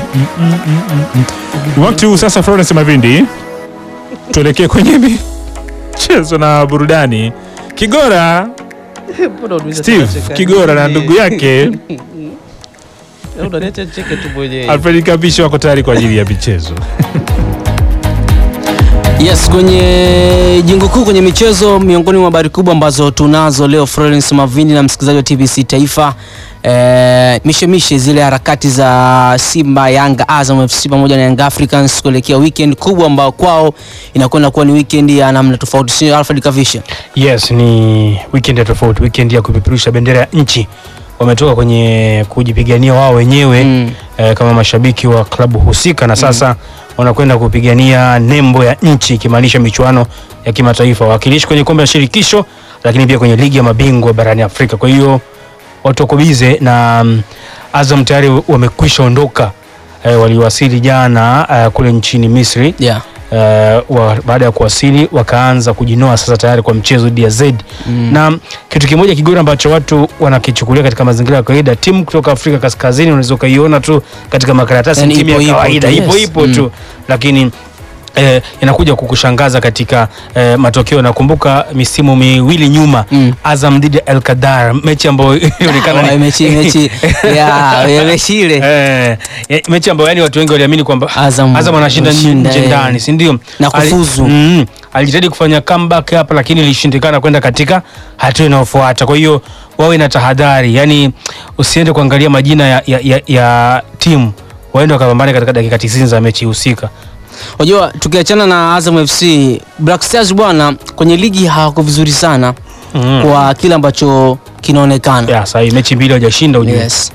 Wakati huu sasa, Florence Mavindi, tuelekee kwenye michezo na burudani. Kigora Mbona unauliza Steve tunacheka Kigora na nini? ndugu yake Unaniacha nicheke tu mwenyewe. Alfred Kabishi wako tayari kwa ajili ya michezo. Yes, kwenye jengo kuu kwenye michezo, miongoni mwa habari kubwa ambazo tunazo leo, Florence Mavindi na msikilizaji wa TBC Taifa, eh, mishemishe zile harakati za Simba, Yanga, Azam FC pamoja na Young Africans kuelekea weekend kubwa ambao kwao inakwenda kuwa ni weekend ya namna tofauti, sio Alfred Kavisha? Yes, ni weekend ya tofauti, weekend ya kupeperusha bendera ya nchi. Wametoka kwenye kujipigania wao wenyewe Mm. eh, kama mashabiki wa klabu husika na sasa wanakwenda kupigania nembo ya nchi ikimaanisha michuano ya kimataifa, wawakilishi kwenye kombe la shirikisho, lakini pia kwenye ligi ya mabingwa barani Afrika. Kwa hiyo watu wako bize na mm, Azam tayari wamekwisha ondoka eh, waliwasili jana eh, kule nchini Misri Yeah. uh, wa, baada ya kuwasili wakaanza kujinoa sasa tayari kwa mchezo dhidi ya Z Mm. na kitu kimoja kigora ambacho watu wanakichukulia katika mazingira ya kawaida, timu kutoka Afrika Kaskazini unaweza ukaiona tu katika makaratasi Yani timu ipo- ya ipo kawaida tu, ipo yes. ipo Mm. tu lakini eh, inakuja kukushangaza katika eh, matokeo. Nakumbuka misimu miwili nyuma Mm. Azam dhidi ya El Kadar, mechi ambayo ilionekana Oh, ni mechi mechi ya ya mechi ile Eh, eh, mechi ambayo yani watu wengi waliamini kwamba Azam Azam anashinda anashinda, nje eh. ndani, si ndio? Na Ali- kufuzu. Mm, alijitahidi kufanya comeback hapa lakini ilishindikana kwenda katika hatua inayofuata. Kwa hiyo wawe na tahadhari, yani usiende kuangalia majina ya, ya, ya, ya timu waende wakapambane katika dakika 90 za mechi husika. Unajua, tukiachana na Azam FC, Black Stars bwana, kwenye ligi hawako vizuri sana Mm. kwa kile ambacho kinaonekana. Ya, sasa hii mechi mbili hawajashinda ujue. Yes.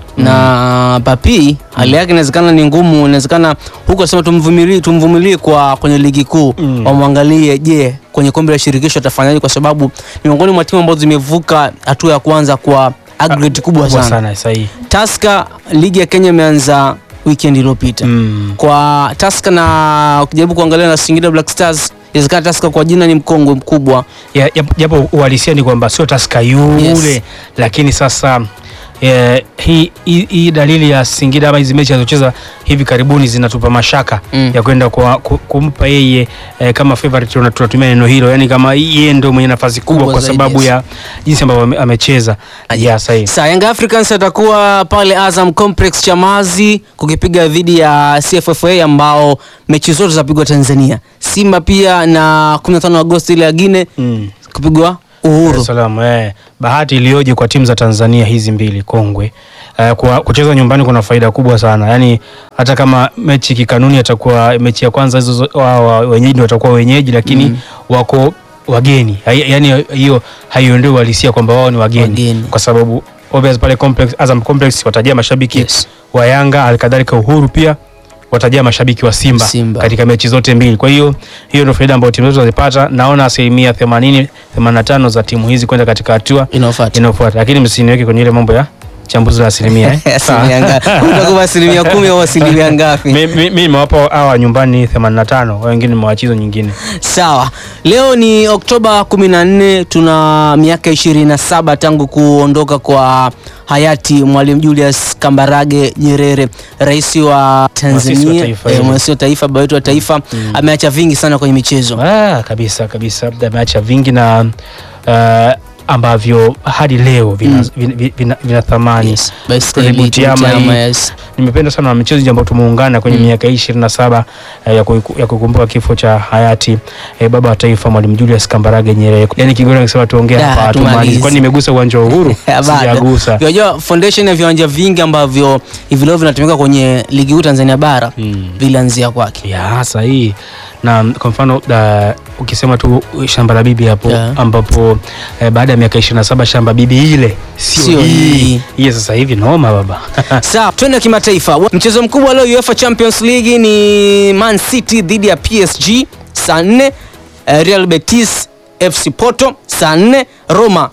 Na Papi hali yake inawezekana ni ngumu, inawezekana huko nasema tumvumilie, tumvumilie kwa kwenye ligi kuu Mm. wamwangalie, je, kwenye kombe la shirikisho atafanyaje, kwa sababu ni miongoni mwa timu ambazo zimevuka hatua ya kwanza kwa aggregate kubwa Kubwa sana. sana sasa hii. Tusker, ligi ya Kenya imeanza weekend iliyopita Mm. kwa Tusker na ukijaribu kuangalia na Singida Black Stars, inawezekana Tusker kwa jina ni mkongwe mkubwa Ya- ya- japo uhalisia ni kwamba sio Tusker yule Yes. lakini sasa eh, hii hii hii dalili ya Singida ama hizi mechi alizocheza hivi karibuni zinatupa mashaka Mm. ya kwenda kwa, ku- kumpa yeye eh, kama favorite tuna- tunatumia neno hilo, yani kama yeye ndio mwenye nafasi kubwa Kubwa kwa zaidi, sababu yes. ya jinsi ambavyo ame- amecheza. Ya sahihi. Sa Young Africans atakuwa pale Azam Complex Chamazi kukipiga dhidi ya CFFA ambao mechi zote zapigwa Tanzania. Simba pia na 15 Agosti ile ya Gine Mm. kupigwa Uhuru. Salamu, eh. Bahati iliyoje kwa timu za Tanzania hizi mbili kongwe. Eh, kwa kucheza nyumbani kuna faida kubwa sana. Yaani hata kama mechi kikanuni atakuwa mechi ya kwanza hizo zo- wa- wa- wenyeji ndio watakuwa wenyeji lakini Mm. wako wageni. Hai- Yaani hiyo haiondoi uhalisia kwamba wao ni wageni, Wageni. kwa sababu obvious pale complex Azam Complex watajaa mashabiki Yes. wa Yanga, alikadhalika Uhuru pia watajaa mashabiki wa Simba, Simba. katika mechi zote mbili. Kwa hiyo hiyo ndio faida ambayo timu zote zazipata. Naona asilimia 80 85 za timu hizi kwenda katika hatua Inayofuata. inayofuata, lakini msiniweke kwenye ile mambo ya chambuzi la asilimia eh. Asilimia ngapi? Utakuwa asilimia kumi au asilimia ngapi? Mi- mi- mi nimewapa hawa nyumbani 85 wengine nimewachizo nyingine. Sawa, leo ni Oktoba 14, tuna miaka 27 tangu kuondoka kwa hayati Mwalimu Julius Kambarage Nyerere, rais wa Mwasisi wa Tanzania, taifa eh, hili. mwasisi wa taifa, baba wetu wa taifa. Ameacha vingi sana kwenye michezo. Ah, kabisa kabisa, ameacha vingi na uh, ambavyo hadi leo vina, Mm. vina, vina, vina, vina thamani Yes, baiskeli, Tony Butiama Butiama, hii. yes. nimependa sana na michezo ambao tumeungana kwenye Mm. miaka hii ishirini na saba eh, ya kuiku- ya kukumbuka kifo cha hayati eh, baba wa taifa Mwalimu Julius Kambarage Nyerere. Yani Kigora nikisema tuongee Da, hapa tumalize. hatumalizi, kwani nimegusa uwanja wa Uhuru Bado. sijagusa. Unajua foundation ya viwanja vingi ambavyo hivi leo vinatumika kwenye ligi kuu Tanzania bara Mm. vilianzia kwake. ya sahihi na kwa mfano da, ukisema tu shamba la bibi hapo Yeah. ambapo eh, baada ya miaka 27 shamba bibi ile Sio sio hii. hii hii sasa hivi noma baba Sawa, twende kimataifa. Mchezo mkubwa leo UEFA Champions League ni Man City dhidi ya PSG saa 4, eh, Real Betis FC Porto saa 4, Roma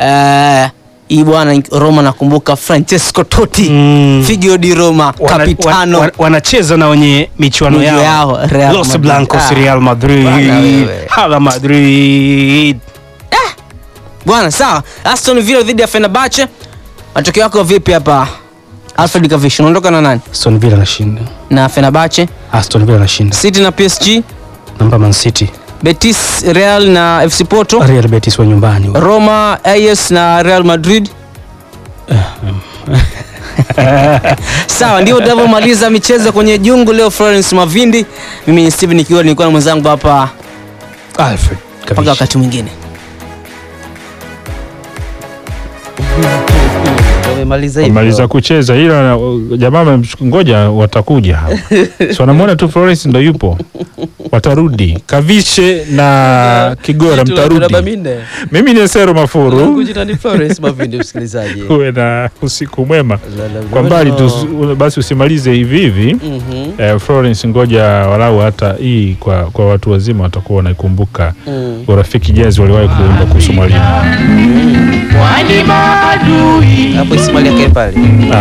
eh, hii bwana Roma nakumbuka Francesco Totti Mm. Figlio di Roma Wana- kapitano wana- wanacheza na wenye michuano Miji yao, yao, Real Los Madrid. Blancos Ah. Real Madrid Bwana wewe. Hala Madrid bwana. Sawa, Aston Villa dhidi ya Fenerbahce, matokeo yako vipi hapa Alfred Kavish unaondoka na nani Aston Villa anashinda. na Fenerbahce Aston Villa anashinda. City na PSG Namba Man City. Betis Real na FC Porto Real Betis wa nyumbani. wa- Roma AS na Real Madrid sawa ndio tunavyomaliza michezo kwenye jungu leo Florence Mavindi mimi ni Steven nikiwa nilikuwa na mwenzangu hapa Alfred mpaka Kavish. wakati mwingine Wamemaliza hivyo. Wamaliza kucheza ila uh, jamaa wamemchukua- ngoja watakuja hapa. Si wanamwona tu Florence ndo yupo. Watarudi. Kavishe na Kigora Vitu la miraba mtarudi. minne. Mimi ni Sero Langu Mafuru. jina ni Florence Mavindi msikilizaji. Uwe na usiku mwema. La- la- Kwa mbali tu la- basi usimalize hivi hivi. Mhm. Eh, Florence ngoja walau hata hii kwa, kwa watu wazima watakuwa wanaikumbuka Mm. urafiki jazz waliwahi kuimba kuhusu mwalimu. Hapo Ismail akae pale. Ah,